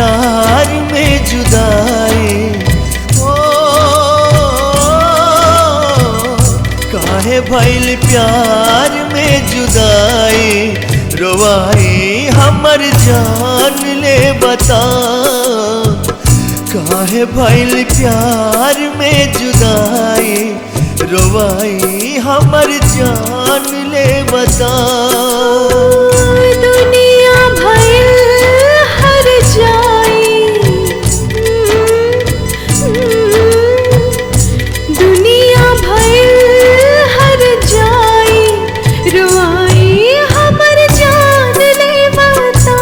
प्यार में जुदाई ओ काहे भइल प्यार में जुदाई रोवाई हमर जान ले बता काहे भइल प्यार में जुदाई रोवाई हमर जान ले बता दुनिया भइल हर जाई दुनिया भइल हर जाई रुआई हमर जान ले बता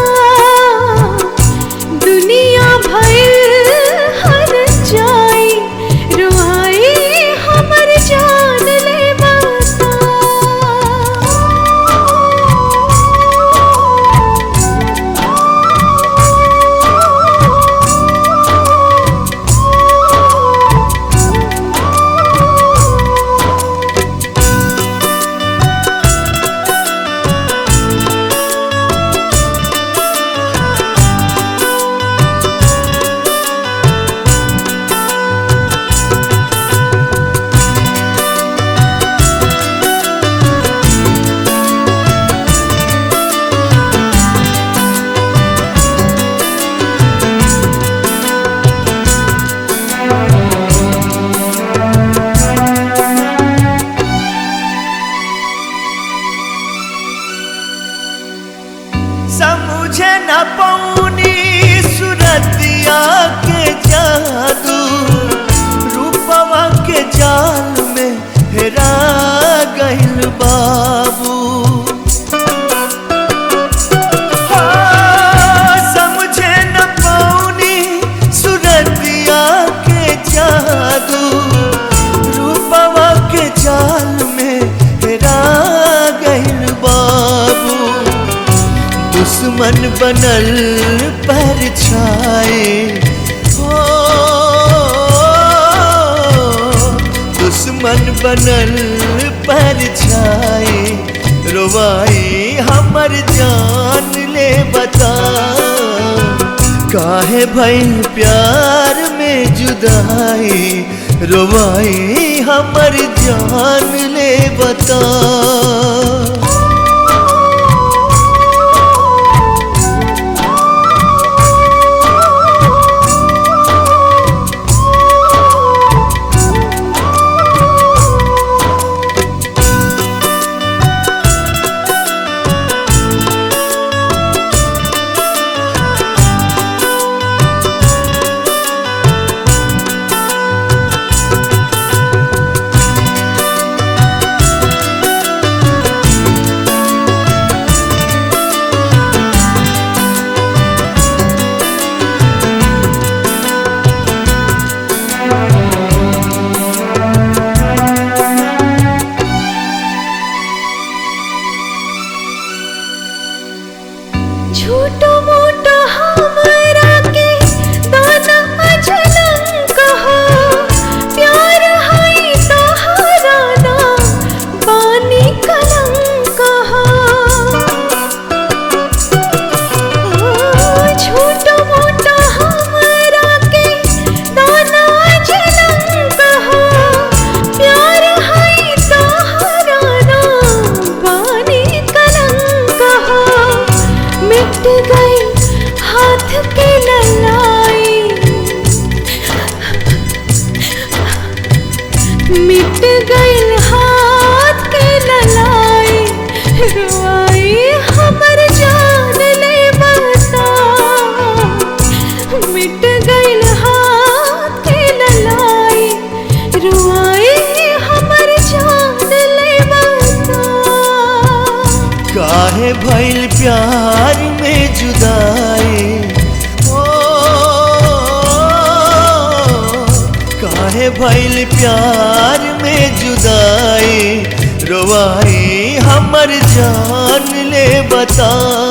दुनिया भइल हर जाई रुआई हमर जान ले समझे न पौनी सुरतिया के जादू रूपवा के जाल में हेरा गइल बाबू हाँ, समझे न पौनी सुरतिया के जादू रूपवा के जाल में हेरा गइल बाबू दुश्मन बनल पर छाए हो दुश्मन बनल पर छाए रोवाई हमर जान ले बता काहे भइल प्यार में जुदाई रोवाई हमर जान ले बता झूठो मूठो हमरा के दाना अजनम कहो प्यार है तोहरा ना बानी कलम कहो झूठो मूठो हमरा के दाना अजनम कहो प्यार है तोहरा ना बानी कलम कहो मिट गई हाथ की ललाई मिट गई हाथ की ललाई रुआई हमर जान ले बता मिट गई हाथ की ललाई रुआई हमर जान ले बता काहे भइल प्यार में जुदाई ओ काहे भइल प्यार में जुदाई रोवाई हमर जान ले बता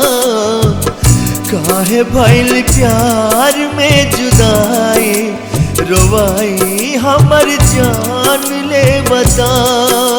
काहे भइल प्यार में जुदाई रोवाई हमर जान ले बता